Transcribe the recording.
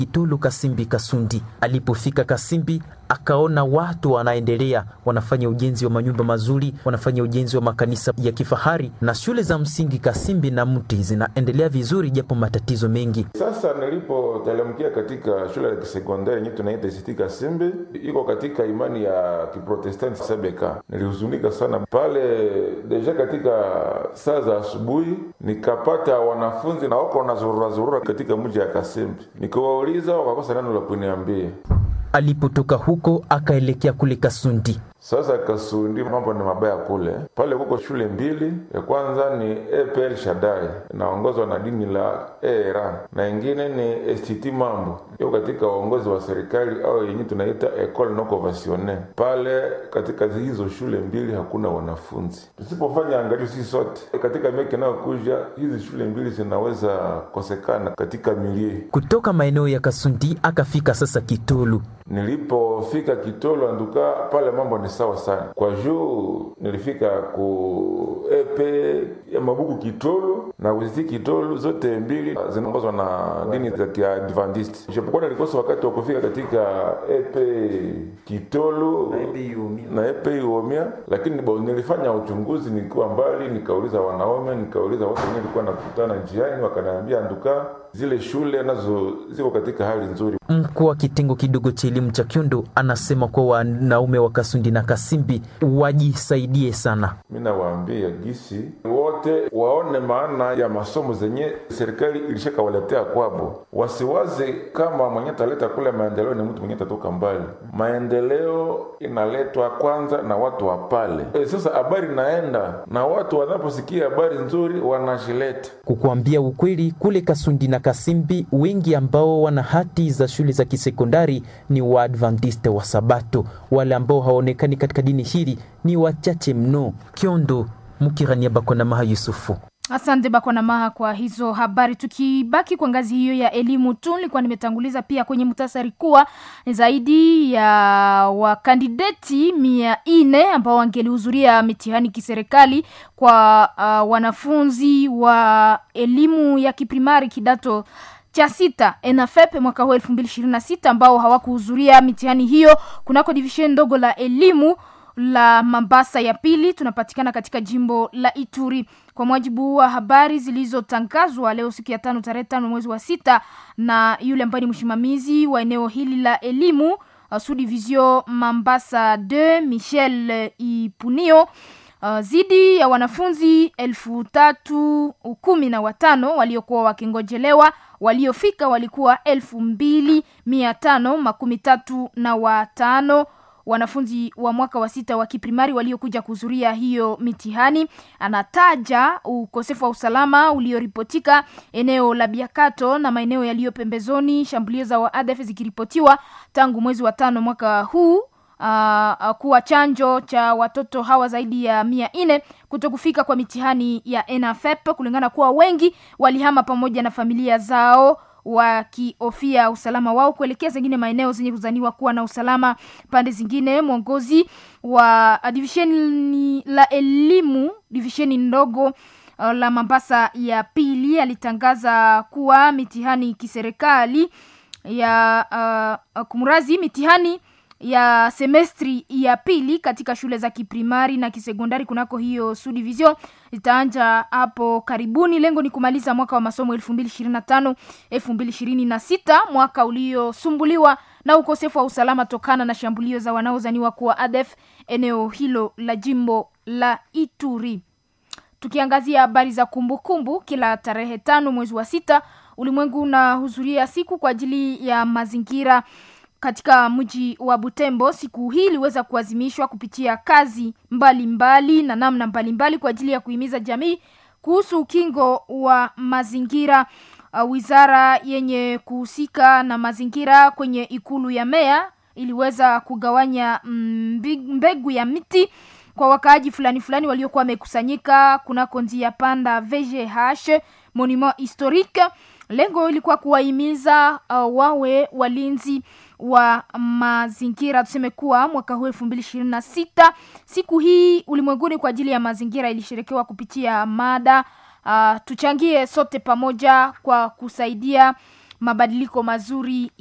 Itulu Kasimbi Kasundi. Alipofika Kasimbi akaona watu wanaendelea wanafanya ujenzi wa manyumba mazuri, wanafanya ujenzi wa makanisa ya kifahari na shule za msingi Kasimbi na Mti zinaendelea vizuri, japo matatizo mengi. Sasa nilipotelemkia katika shule ya kisekondari yenyewe tunaita ICT Kasimbi, iko katika imani ya Kiprotestanti Sebeka, nilihuzunika sana pale. Deja katika saa za asubuhi nikapata wanafunzi na wako wanazurura zurura katika mji ya Kasimbi, nikiwauliza wakakosa neno la kuniambia. Alipotoka huko akaelekea kule Kasundi. Sasa Kasundi mambo ni mabaya kule. Pale kuko shule mbili, ya kwanza ni EPL Shaddai inaongozwa na dini la ERA na ingine ni STT Mambo iko katika uongozi wa serikali au yenye tunaita Ecole Non Conventionnelle. Pale katika hizo shule mbili hakuna wanafunzi. Tusipofanya angalio sisi sote katika miaka inayokuja, hizi shule mbili zinaweza kosekana katika milie. Kutoka maeneo ya Kasundi akafika sasa Kitolu. Nilipofika Kitolo anduka pale mambo ni sawa sana, kwa juu nilifika ku epe ya mabuku Kitolo na kuziti Kitolo, zote mbili zinaongozwa na dini za Kiadventist. Japokuwa nilikosa wakati wa kufika katika epe Kitolo na epe Iomia, lakini bo, nilifanya uchunguzi nikiwa mbali, nikauliza wanaume, nikauliza watu wenyewe nilikuwa nakutana njiani, wakaniambia anduka zile shule nazo ziko katika hali nzuri. Mkuu wa kitengo kidogo cha elimu cha Kyondo anasema kuwa wanaume wa Kasundi na Kasimbi wajisaidie sana. Mi nawaambia gisi wote waone maana ya masomo zenye serikali ilishakawaletea kwabo, wasiwaze kama mwenye taleta kule maendeleo ni mtu mwenye tatoka mbali. Maendeleo inaletwa kwanza na watu wa pale. E, sasa habari naenda na watu wanaposikia habari nzuri wanashileta. Kukuambia ukweli, kule Kasundi na Kasimbi wengi ambao wana hati za shule za kisekondari ni Waadventista wa Sabato. Wale ambao hawaonekani katika dini hili ni wachache mno. Kyondo, Mukirania Bakona Maha Yusufu. Asante Bakwana Maha kwa hizo habari. Tukibaki kwa ngazi hiyo ya elimu tu, nilikuwa nimetanguliza pia kwenye muhtasari kuwa ni zaidi ya wakandideti mia nne ambao wangelihudhuria mitihani kiserikali kwa uh, wanafunzi wa elimu ya kiprimari kidato cha sita ENAFEP mwaka huu elfu mbili ishirini na sita ambao hawakuhudhuria mitihani hiyo kunako divisheni ndogo la elimu la Mambasa ya pili tunapatikana katika jimbo la Ituri. Kwa mujibu wa habari zilizotangazwa leo siku ya tano tarehe tano mwezi wa sita na yule ambaye ni msimamizi wa eneo hili la elimu uh, Subdivision Mambasa 2 Michel Ipunio Uh, zidi ya wanafunzi elfu tatu kumi na watano waliokuwa wakingojelewa waliofika walikuwa elfu mbili mia tano makumi tatu na watano wanafunzi wa mwaka wa sita wa kiprimari waliokuja kuhudhuria hiyo mitihani. Anataja ukosefu wa usalama ulioripotika eneo la Biakato na maeneo yaliyo pembezoni, shambulio za waadf zikiripotiwa tangu mwezi wa tano mwaka huu. Uh, kuwa chanjo cha watoto hawa zaidi ya mia nne kuto kufika kwa mitihani ya ENAFEP kulingana kuwa wengi walihama pamoja na familia zao wakihofia usalama wao kuelekea zingine maeneo zenye kuzaniwa kuwa na usalama pande zingine. Mwongozi wa divisheni la elimu divisheni ndogo uh, la Mambasa ya pili alitangaza kuwa mitihani kiserikali ya uh, kumrazi mitihani ya semestri ya pili katika shule za kiprimari na kisekondari kunako hiyo subdivision itaanja hapo karibuni. Lengo ni kumaliza mwaka wa masomo elfu mbili ishirini na tano elfu mbili ishirini na sita mwaka uliosumbuliwa na ukosefu wa usalama tokana na shambulio za wanaozaniwa kuwa ADF eneo hilo la jimbo la Ituri. Tukiangazia habari za kumbukumbu kumbu, kila tarehe tano mwezi wa sita ulimwengu unahudhuria siku kwa ajili ya mazingira katika mji wa Butembo. Siku hii iliweza kuazimishwa kupitia kazi mbalimbali mbali na namna mbalimbali mbali kwa ajili ya kuhimiza jamii kuhusu ukingo wa mazingira. Uh, wizara yenye kuhusika na mazingira kwenye ikulu ya meya iliweza kugawanya mbegu ya miti kwa wakaaji fulani fulani waliokuwa wamekusanyika kunako njia panda VGH monument historique. Lengo ilikuwa kuwahimiza uh, wawe walinzi wa mazingira. Tuseme kuwa mwaka huu elfu mbili ishirini na sita siku hii ulimwenguni kwa ajili ya mazingira ilisherekewa kupitia mada uh, tuchangie sote pamoja kwa kusaidia mabadiliko mazuri